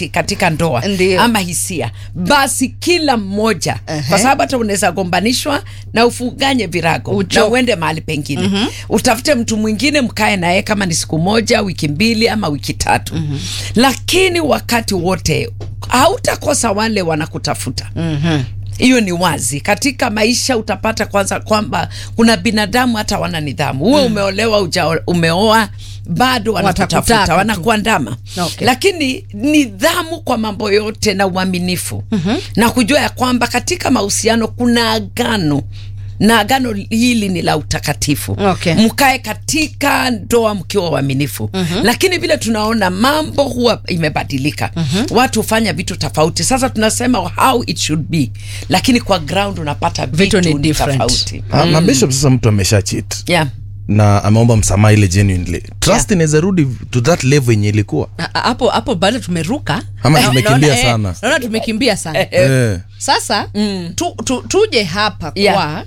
reality katika ndoa Ndio. ama hisia basi kila mmoja Ehe. kwa sababu hata unaweza gombanishwa na ufunganye virago Ucho- na uende mahali pengine utafute mtu mwingine mkae naye kama ni siku moja wiki mbili ama wiki tatu lakini wakati wote hautakosa wale wanakutafuta hiyo ni wazi katika maisha utapata kwanza kwamba kuna binadamu hata wana nidhamu huwe umeolewa uja, umeoa bado wanakutafuta Watakutaka tu. wanakuandama Okay. lakini nidhamu kwa mambo yote na uaminifu na kujua ya kwamba katika mahusiano kuna agano na agano hili ni la utakatifu Okay. mkae katika ndoa mkiwa waaminifu lakini vile tunaona mambo huwa imebadilika watu hufanya vitu tofauti sasa tunasema how it should be lakini kwa ground unapata Vitu vitu, ni ni different. tofauti Ah, na bishop sasa mtu amesha cheat yeah. na ameomba msamaha ile genuinely trust inaweza rudi to that level yenye ilikuwa A- a- hapo hapo bado tumeruka Ama Na- tumekimbia naona, eh, sana. naona tumekimbia sana eh. sasa tu, tu, tuje hapa Yeah. kwa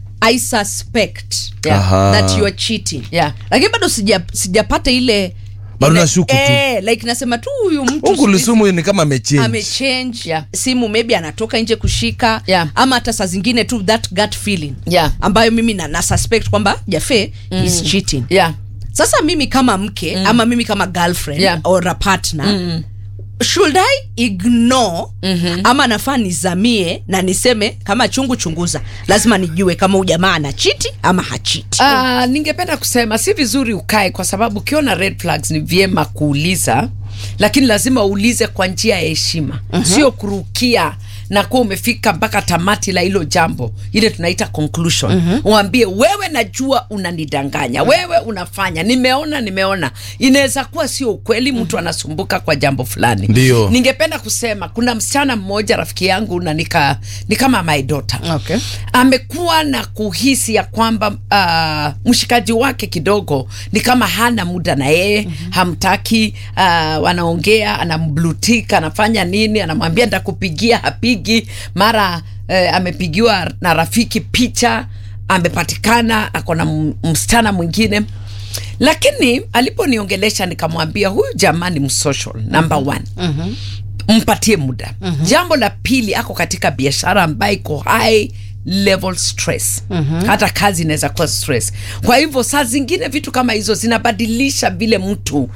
i suspect Yeah. Aha. that you are cheating Yeah. lakini bado sija sijapata ile Bado ile- nashuku tu. eh, like nasema tu huyu mtu huku siku hizi Lisumu ni kama amechange amechange Yeah. simu maybe anatoka nje kushika Yeah. ama hata saa zingine tu that gut feeling Yeah. ambayo mimi na, na suspect kwamba jafe is cheating Yeah. sasa mimi kama mke ama mimi kama girlfriend Yeah. or a partner should i ignore ama nafaa nizamie na niseme kama chungu chunguza lazima nijue kama huyu jamaa ana chiti ama hachiti Uh, ningependa kusema si vizuri ukae kwa sababu ukiona red flags ni vyema kuuliza lakini lazima uulize kwa njia ya heshima sio kurukia na kuwa umefika mpaka tamati la hilo jambo ile tunaita conclusion uambie wewe najua unanidanganya wewe unafanya nimeona nimeona inaweza kuwa sio ukweli mtu anasumbuka kwa jambo fulani Ndio. ningependa kusema kuna msichana mmoja rafiki yangu na nika, ni kama my daughter Okay. amekuwa na kuhisi ya kwamba uh, mshikaji wake kidogo ni kama hana muda na yeye mm-hmm. hamtaki uh, wanaongea anamblutika anafanya nini anamwambia ntakupigia hapigi mara uh, amepigiwa na rafiki picha amepatikana ako na m- msichana mwingine lakini aliponiongelesha nikamwambia huyu jamaa ni msocial number one mpatie muda jambo la pili ako katika biashara ambayo iko high level stress hata kazi inaweza kuwa stress kwa hivyo saa zingine vitu kama hizo zinabadilisha vile mtu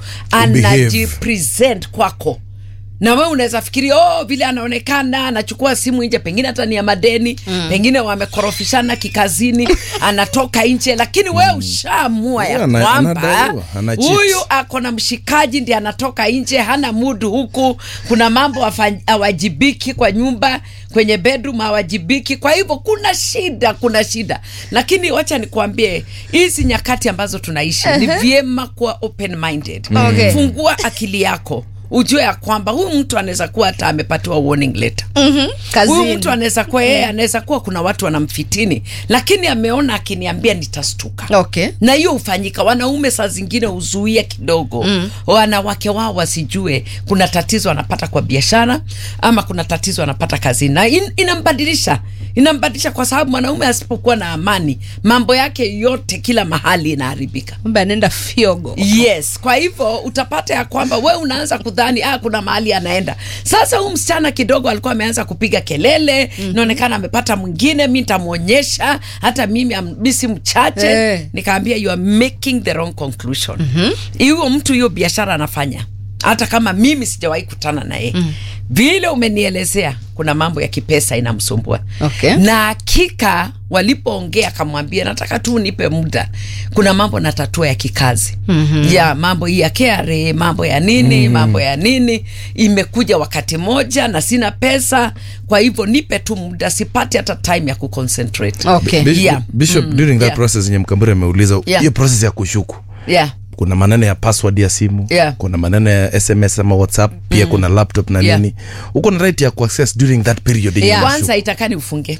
anajipresent kwako na wewe unaweza fikiria oh, vile anaonekana anachukua simu nje pengine hata ni ya madeni mm. pengine wamekorofishana kikazini anatoka nje lakini wewe ushaamua ya Yeah, ana- kwamba anadaiwa, ana cheat. huyu ako na mshikaji ndi anatoka nje hana mudu huku kuna mambo hafa- hawajibiki kwa nyumba kwenye bedroom hawajibiki kwa hivyo kuna shida kuna shida lakini wacha nikuambie hizi nyakati ambazo tunaishi ni vyema kuwa open minded Okay. fungua akili yako ujue ya kwamba huyu mtu anaweza kuwa hata amepatiwa warning letter huyu kazini mtu anaweza kuwa yeye anaweza kuwa kuna watu wanamfitini lakini ameona akiniambia nitastuka okay na hiyo hufanyika wanaume saa zingine huzuia kidogo mm. wanawake wao wasijue kuna tatizo anapata kwa biashara ama kuna tatizo anapata kazini na in, inambadilisha inambadilisha kwa sababu mwanaume asipokuwa na amani mambo yake yote kila mahali inaharibika kumbe anaenda fiogo yes kwa hivyo utapata ya kwamba we unaanza kudhani ah, kuna mahali anaenda sasa huu msichana kidogo alikuwa ameanza kupiga kelele inaonekana amepata mwingine mi nitamwonyesha hata mimi am- mi si mchache Eh. nikaambia you are making the wrong conclusion hiyo mtu hiyo biashara anafanya hata kama mimi sijawahi kutana na yeye vile umenielezea kuna mambo ya kipesa inamsumbua Okay. na hakika walipoongea akamwambia nataka tu nipe muda kuna mambo na tatua ya kikazi mm-hmm. ya mambo hii ya KRA mambo ya nini mm-hmm. mambo ya nini imekuja wakati moja na sina pesa kwa hivyo nipe tu muda sipati hata time ya kuconcentrate okay Bishop, Yeah. Bishop during that Yeah. process yenye mkamburi ameuliza hiyo Yeah. process ya kushuku yeah. kuna maneno ya password ya simu Yeah. kuna maneno ya sms ama whatsapp pia kuna laptop na Yeah. nini uko na right ya kuaccess during that period yenye Yeah. unashuku. kwanza itakani ufunge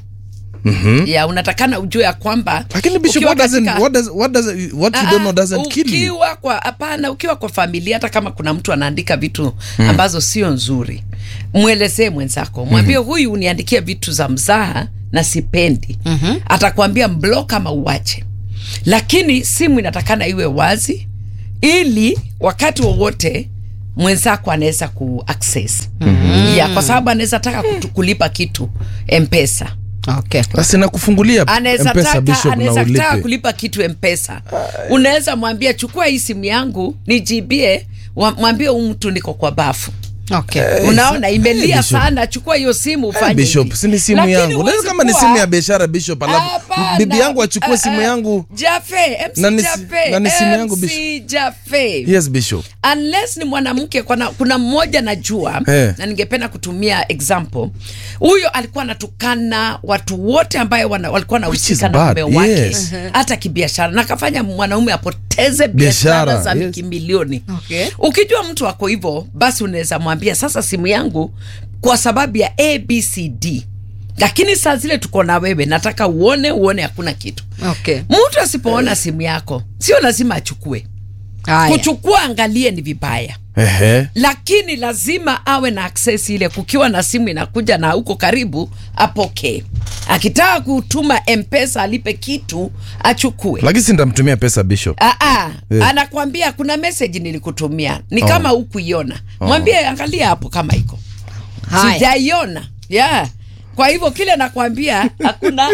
ya unatakana ujue ya kwamba lakini bishop ukiwa what doesn't, katika- what does, what does, what you Ah, don't know ah, doesn't kill you ukiwa kwa hapana ukiwa kwa familia hata kama kuna mtu anaandika vitu ambazo sio nzuri mwelezee mwenzako mwambie huyu uniandikia vitu za mzaha na sipendi atakwambia mblock ama uache lakini simu inatakana iwe wazi ili wakati wowote mwenzako anaweza ku access mm-hmm. yeah, kwa sababu anaweza taka kutu- kulipa kitu mpesa okay. basi nakufungulia anaweza mpesa taka bishop na anaweza taka ulipe kulipa kitu mpesa unaweza mwambia chukua hii simu yangu nijibie wa- mwambie huyu mtu niko kwa bafu Okay. unaona imelia Bishop. sana chukua hiyo simu Eh, ufanye bishop hivi. si ni simu Lakini yangu huwezi Unaweza kama ni kuwa- simu ya biashara bishop alafu Hapana. bibi yangu achukue Eh, simu eh, yangu Jafe, MC Na ni si- Jafe, na ni simu yangu, MC Jafe. yes bishop unless ni mwanamke kuna, kuna mmoja najua Eh. na ningependa kutumia example huyo alikuwa anatukana watu wote ambayo wana, walikuwa nahusika na bad, mume wake yes. hata kibiashara na akafanya mwanaume apoteze Biashara, biashara za yes. kimilioni Okay. ukijua mtu ako hivyo basi unaweza mwambia sasa simu yangu kwa sababu ya abcd lakini saa zile tuko na wewe nataka uone uone hakuna kitu Okay. mtu asipoona simu yako sio lazima achukue Haya. kuchukua angalie ni vibaya ehe lakini lazima awe na access ile kukiwa na simu inakuja na huko karibu apokee akitaka kutuma mpesa alipe kitu achukue lakini si nitamtumia pesa bishop Aa, Eh. anakwambia kuna message nilikutumia ni kama hukuiona mwambie angalia hapo kama iko Haya. sijaiona yeah. kwa hivyo kile nakwambia hakuna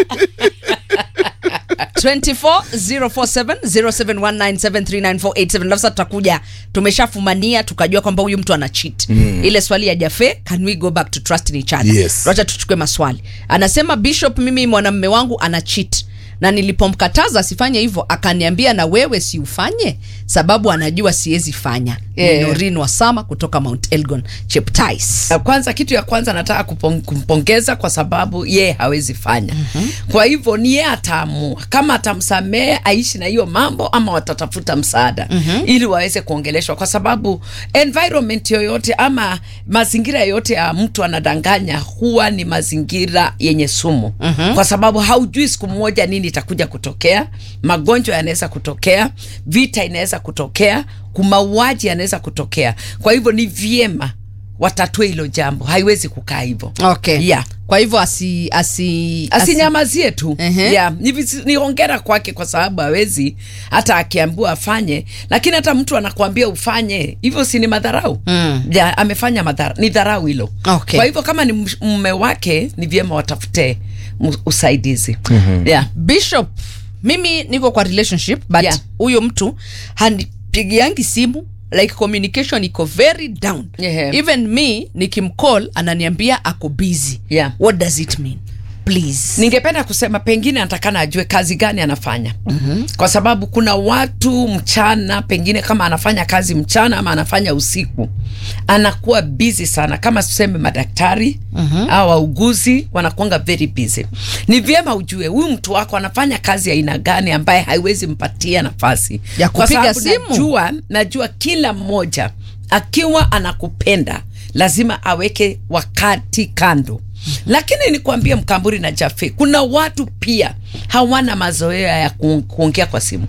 240470719739487 nafsa tutakuja tumeshafumania tukajua kwamba huyu mtu ana cheat mm. ile swali ya jafe can we go back to trust in each other Yes. wacha tuchukue maswali anasema bishop mimi mwanamme wangu ana cheat na nilipomkataza asifanye hivyo akaniambia na wewe si ufanye sababu anajua siwezi fanya Yeah. yeah. norin wasama kutoka mount elgon cheptais kwanza kitu ya kwanza nataka kupong, kumpongeza kwa sababu yeye hawezi fanya mm-hmm. kwa hivyo ni yeye ataamua kama atamsamehe aishi na hiyo mambo ama watatafuta msaada mm-hmm. ili waweze kuongeleshwa kwa sababu environment yoyote ama mazingira yoyote ya mtu anadanganya huwa ni mazingira yenye sumu mm-hmm. kwa sababu haujui siku moja nini itakuja kutokea magonjwa yanaweza kutokea vita inaweza kutokea kumauaji yanaweza kutokea kwa hivyo ni vyema watatue hilo jambo haiwezi kukaa hivyo okay. yeah. kwa hivyo asi, asi, asi, asinyamazie tu Ehe. yeah. ni, visi- ni hongera kwake kwa sababu hawezi hata akiambiwa afanye lakini hata mtu anakuambia ufanye hivyo si ni madharau Mm. yeah, amefanya madhara, ni dharau hilo Okay. kwa hivyo kama ni msh- mume wake ni vyema watafute mu- usaidizi mm-hmm. yeah. bishop mimi niko kwa relationship but Yeah. huyo mtu hanipigiangi simu like communication iko very down Yeah. even me nikimcall ananiambia ako busy Yeah. what does it mean please ningependa kusema pengine anatakana ajue kazi gani anafanya mm-hmm. kwa sababu kuna watu mchana pengine kama anafanya kazi mchana ama anafanya usiku anakuwa busy sana kama tuseme madaktari mm-hmm. au wauguzi wanakuanga very busy ni vyema ujue huyu mtu wako anafanya kazi ya aina gani ambaye haiwezi mpatia nafasi Ya Kwa kupiga sababu simu. najua, najua kila mmoja akiwa anakupenda lazima aweke wakati kando lakini nikwambie mkamburi na jafe kuna watu pia hawana mazoea ya ku- kuongea kwa simu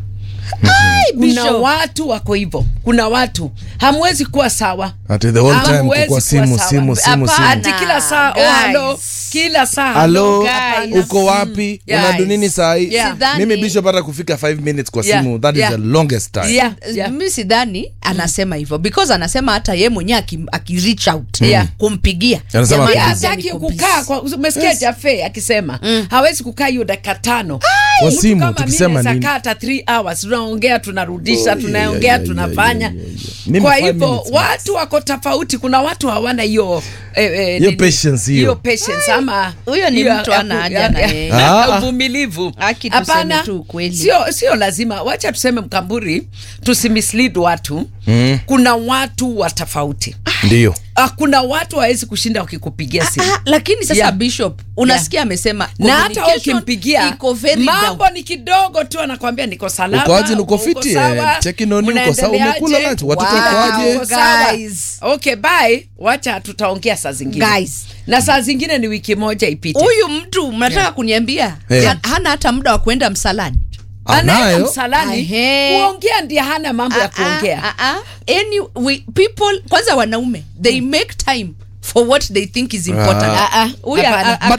kuna Bishop. watu wako hivyo kuna watu hamwezi kuwa sawa Ati the whole time Hamwezi kukua kuwa simu sawa. simu simu Hapana. simu ati kila saa oh, Guys. halo kila saa halo guys. hapana. uko wapi Guys. unadu nini saa hii Yeah. Sidhani- mimi bishop hata kufika 5 minutes kwa Yeah. simu that Yeah. is the longest time Yeah, yeah. mi sidhani anasema hivyo because anasema hata ye mwenyewe aki, aki reach out Yeah. kumpigia Anasema Jamani, Yeah, kazi hataki niko kukaa busy. kwa- umesikia jafe akisema hawezi kukaa hiyo dakika tano Kwa Mtu simu, kama tukisema mimi naweza nini? kaa hata 3 hours tunaongea tunarudisha Oh, yeah, tunaongea yeah, tunafanya yeah, yeah, yeah, yeah. Mimi kwa five hivyo minutes watu wako tofauti kuna watu hawana hiyo eh, eh, Hiyo nini? patience hiyo. hiyo patience ama Huyo ni hiyo mtu ya- hana ya- haja ya- na ya- yeye. ya Ah. uvumilivu Haki tuseme hapana tu ukweli. sio sio lazima wacha tuseme mkamburi tusimislead watu mm. kuna watu wa tofauti ndio Ah, kuna watu hawezi kushinda wakikupigia simu Ah, lakini sasa Yeah. bishop unasikia amesema na hata wewe communication ukimpigia iko very mambo down. ni kidogo tu anakwambia niko salama Ukoaje, uko uko fiti, sawa, eh, check in on you, uko sawa, unaendeleaje? umekula lunch, watoto Wow, ukoaje? uko sawa. Guys. okay bye wacha tutaongea saa zingine Guys. na saa zingine ni wiki moja ipite huyu mtu mnataka kuniambia Eh. ha- hana hata muda wa kuenda msalani anaenda anayo msalani Ahe. kuongea ndiye hana mambo ya kuongea Ah, ah, ah. Any, we, people kwanza wanaume they make time for what they think is important Ah. Ah, ah, Huyu hapana. a- a- but